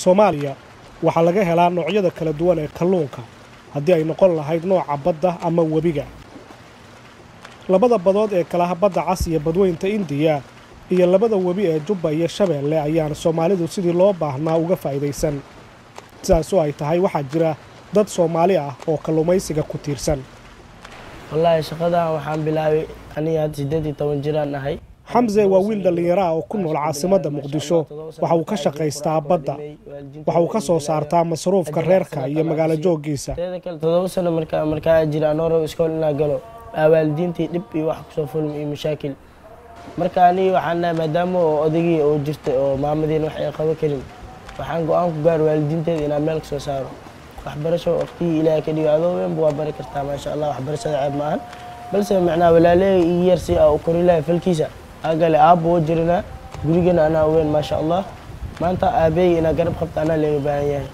soomaaliya waxaa laga helaa noocyada kala duwan ee kalluunka haddii ay noqon lahayd nooca badda ama webiga labada badood ee kalaha badda cas iyo badweynta indiya iyo labada webi ee jubba iyo shabeelle ayaan soomaalidu sidii loo baahnaa uga faa'idaysan sidaas oo ay tahay waxaa jira dad soomaali ah oo kalluumaysiga ku tiirsan wallaahi shaqadan waxaan bilaabay aniga hadda siddeed iyo toban jiraan ahay xamse waa wiil dhallinyaro ah oo ku nool caasimadda muqdisho waxa uu ka shaqaystaa badda waxa uu ka soo saartaa masruufka reerka iyo magaalo jooggiisa teeda kale todoba sano markaa markaa jira anooro iskool inaa galo aa waalidiintii dhib iyo wax kusoo fulmi iyo mashaakil marka anigi waxaan nahay maadaama oo odagii oo jirtay oo maamadiina wax ay qaban karin waxaan go-aan ku gaar waalidiinteeda inaan meel kasoo saaro waxbarasho waqtigii ilaahay ka dhigo adoo weynba waa bari kartaa maasha allah waxbarashada ceeb ma ahan balse macnaha walaaleey ii yar si aa u kori lahay falkiisa agale aabba oo jirina gurigana anaa weyn maasha allah maanta aabeey inaa garab qabta anaa leega baahan yahay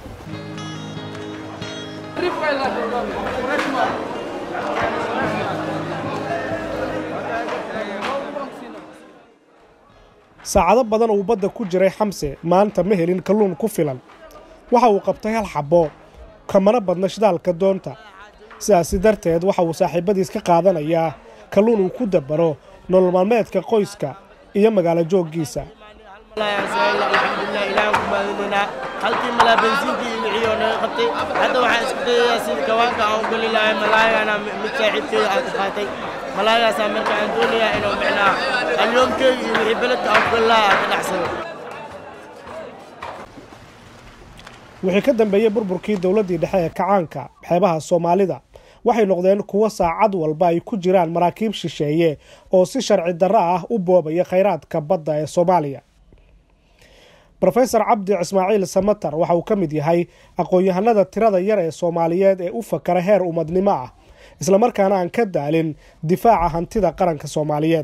saacado badan uu badda ku jiray xamse maanta ma helin kalluun ku filan waxa uu qabtay hal xabbo kamana badna shidaalka doonta sidaasi darteed waxa uu saaxiibadiis ka qaadanayaa kalluun uu ku dabaro nolol maalmeedka qoyska iyo magaalo jooggiisa halkii malaa bensiinkii wixii oo naga qabtay hadda waxaan isku dayayaa sida kawaanka aan u geli lahay malaayana mid saaxiibkeeda aan ka qaatay malaayagaasaa marka aan doonayaa inuu micnaa alyoomkeega iyo wixii beledka aan ku geli lahay aan ka dhacsado wixii ka dambeeyey burburkii dowladdii dhexe ee kacaanka xeebaha soomaalida waxay noqdeen kuwo saacad walba ay ku jiraan maraakiib shisheeye oo si sharci darro ah u boobaya khayraadka badda ee soomaaliya rofesor cabdi ismaaciil samatar waxa uu ka mid yahay aqoon-yahanada tirada yar ee soomaaliyeed ee u fakara heer ummadnimo ah islamarkaana aan ka daalin difaaca hantida qaranka soomaaliyeed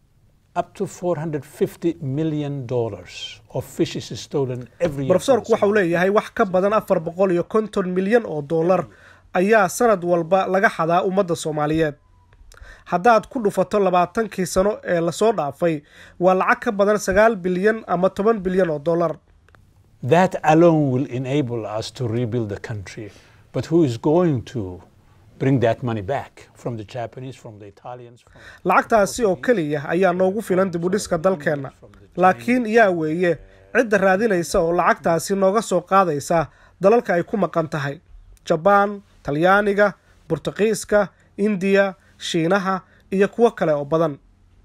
rofesorku waxa uu leeyahay wax ka badan afar boqol iyo konton milyan oo dollar ayaa sanad walba laga xadaa ummadda soomaaliyeed haddaad ku dhufato labaatankii sano ee lasoo dhaafay waa lacag ka badan sagaal bilyan ama toban bilyan oo dollar That alone will enable us to rebuild the country. But who is going to bring that money back from the Japanese, from the Italians? From... lacagtaasi oo keliya ayaa noogu filan dibudhiska dalkeenna laakiin yaa weeye cidda raadinaysa oo lacagtaasi nooga soo qaadaysa dalalka ay ku maqan tahay jabaan talyaaniga burtuqiiska indiya shiinaha iyo kuwo kale oo badan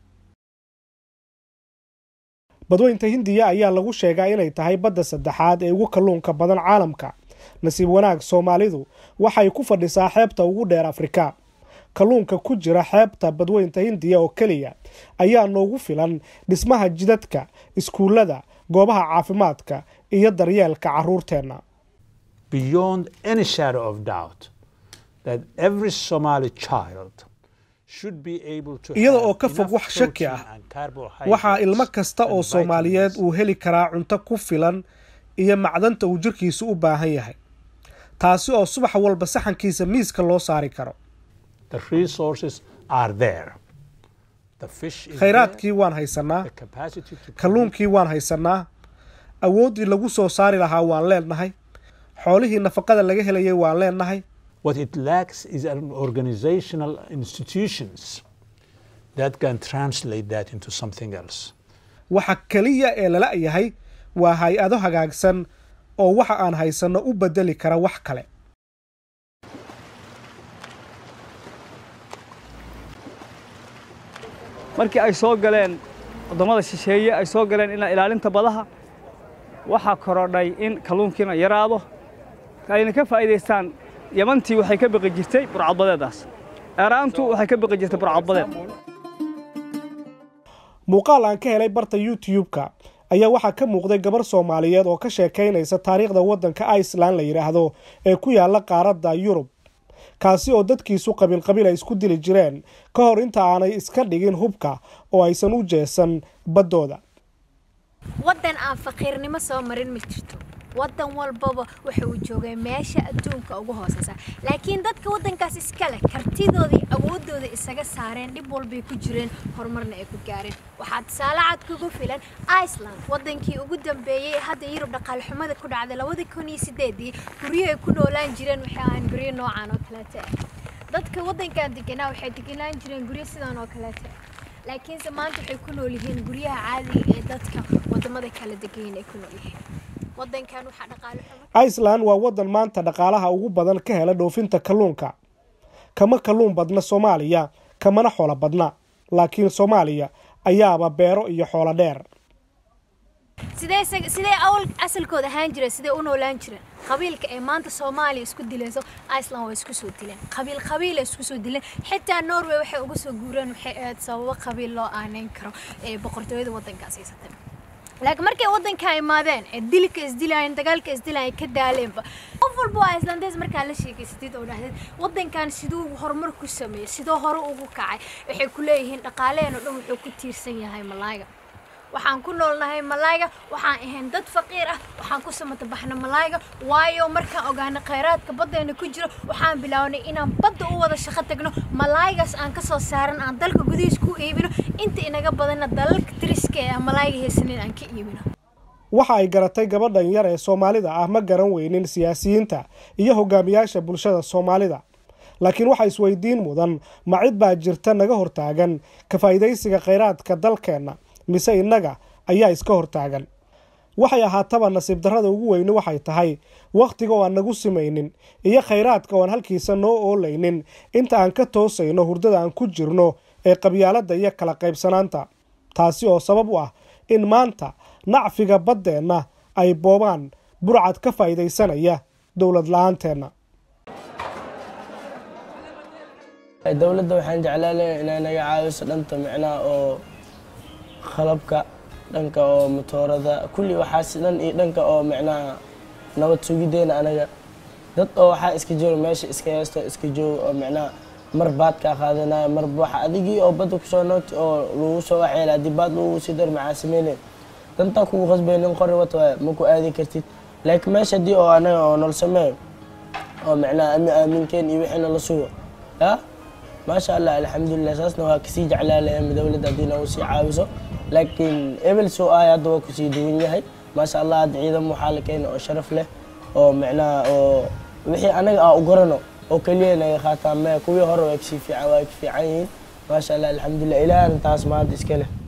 badweynta hindiya ayaa lagu sheegaa inay tahay badda saddexaad ee ugu kalluunka badan caalamka nasiib wanaag soomaalidu waxay ku fadhisaa xeebta ugu dheer afrika kalluunka ku jira xeebta badweynta hindiya oo keliya ayaa noogu filan dhismaha jidadka iskuullada goobaha caafimaadka iyo daryeelka carruurteenna Beyond any shadow of doubt that every Somali child iyada oo ka fog wax shaki ah waxaa ilmo kasta oo soomaaliyeed uu heli karaa cunto ku filan iyo macdanta uu jirkiisu u baahan yahay taasi oo subax walba saxankiisa miiska loo saari karo khayraadkii waan haysannaa kalluunkii waan haysannaa awooddii lagu soo saari lahaa waan leennahay xoolihii nafaqada laga helayay waan leennahay What it lacks is an organizational institutions that can translate that into something else. waxa keliya ee lala yahay waa hay-ado hagaagsan oo waxa aan haysanno u bedeli kara wax kale markii ay soo galeen waddamada shisheeye ay soo galeen ilaa ilaalinta badaha waxaa korodhay in kalluunkiina yaraado ayna ka faa'iidaystaan yamantii waxay ka baqi jirtay burcadbadeedaas eeraantu waxay ka baqi jirtay burcadbadeed muuqaal aan ka helay barta youtube-ka ayaa waxaa ka muuqday gabar soomaaliyeed oo ka sheekaynaysa taariikhda waddanka iceland la yidhaahdo ee ku yaalla qaaradda yurub kaasi oo dadkiisu qabiilqabiil ay isku dili jireen ka hor inta aanay iska dhigin hubka oo aysan u jeesan baddooda waddan aan faqiirnimo soo marin ma jirto wadan walbaba waxa uu joogay meesha adduunka ugu hooseysa laakiin dadka wadankaas iska leh kartidoodii awoodooda isaga saareen dhib walbay ku jireen horumarna ay ku gaareen waxaa tusaale cad kugu filan iceland wadankii ugu dambeeyey hadda yurub dhaqaale xumada ku dhacday labada kun iyo sideedii guryahay ku noolaan jireen waxay ahaan guryo noocan oo kaleeta ah dadka wadankan deganaa waxay deganaan jireen guryo sidan oo kaleeta laakiinse maanta waxay ku nool yihiin guryaha caadiga ee dadka wadamada kala degayin ay ku nool yihiin wadankan waxaa dhaqaale xumo iceland waa wadan maanta dhaqaalaha ugu badan ka hela dhoofinta kalluunka kama kalluun badna soomaaliya kamana xoolo badna laakiin soomaaliya ayaaba beero iyo xoolo dheer sidee isaga- sidee awal asalkooda ahaan jireen sidee u noolaan jireen qabiilka ee maanta soomaaliya isku dilayso iceland waa isku soo dileen qabiil qabiil ay isku soo dileen xitaa norway waxay uga soo guureen waxay ahayd sababo qabiil loo aaneyn karo ee boqortooyada wadankaas haysatay laakiin markay wadanka imaadeen ee dilka isdilaayeen dagaalka isdilaayeen ka daaleenba qof walba waa islandeys markaa la sheegaysatid oo dhahdeed wadankan siduu horumar ku sameeyey sidoo hore ugu kacay waxay ku leeyihiin dhaqaaleen oo dhan wuxuu ku tiirsan yahay malaayga waxaan ku noolnahay malaayga waxaan ahayn dad faqiir ah waxaan ku samata baxna malaayga waayo markaan ogaana khayraadka baddeena ku jiro waxaan bilownay inaan badda u wada shaqo tagno malaaygaas aan ka soo saaran aan dalka gudihiis ku iibino inta inaga badanna dalalka tiriska ee aan malaayga haysanin aan ka iibino waxa ay garatay gabadhan yar ee soomaalida ah ma garan weynin siyaasiyiinta iyo hogaamiyaasha bulshada soomaalida laakiin waxaa isweydiin mudan ma cid baa jirta naga hortaagan ka faa'iidaysiga khayraadka dalkeenna mise innaga ayaa iska hortaagan waxay ahaataba nasiib darrada ugu weyni waxay tahay wakhtiga oo aan nagu simaynin iyo khayraadka oo aan halkiisa noo oolaynin inta aan ka toosayno hurdada aan ku jirno ee qabyaaladda iyo kala qaybsanaanta taasi oo sabab u ah in maanta nacfiga baddeenna ay boobaan burcad ka faa'iidaysanaya dowlad la-aanteenna dowladda waxaan jeclaan lahaa inay naga caawiso dhanta micnaha oo qalabka dhanka oo matoorada kulli waxaas dhan iyo dhanka oo micnaha nabad sugideena anaga dad oo waxaa iska jooga meesha iska heesto iska jooga oo micnaha mar baad kaa qaadanaya mar waxa adigii oo badda kusoo nooti oo lagu soo waxyeela haddii baad lagu sii dar maxaa sameynayn dantaa kugu qasbay nin qori wata waay ma ku aadi kartid laakiin meesha haddii oo anaga oo nol sameeyo oo micnaha ami aaminkeen iyo wixii nala sugo ya maasha allah alxamdulilah saasna waa kasii jeclaa lahem dowladda haddii nagu sii caawiso laakiin ebel soo aaya hadda waa kusii duwan yahay maasha allah hadda ciidan waxaa la keena oo sharaf leh oo micnaha oo wixii anaga aa u garano oo keliya naga qaataan me kuwii hore waa kasii fiican waa ka fiican yihiin maasha allah alxamdulilah ilaahana taas maanta iska leh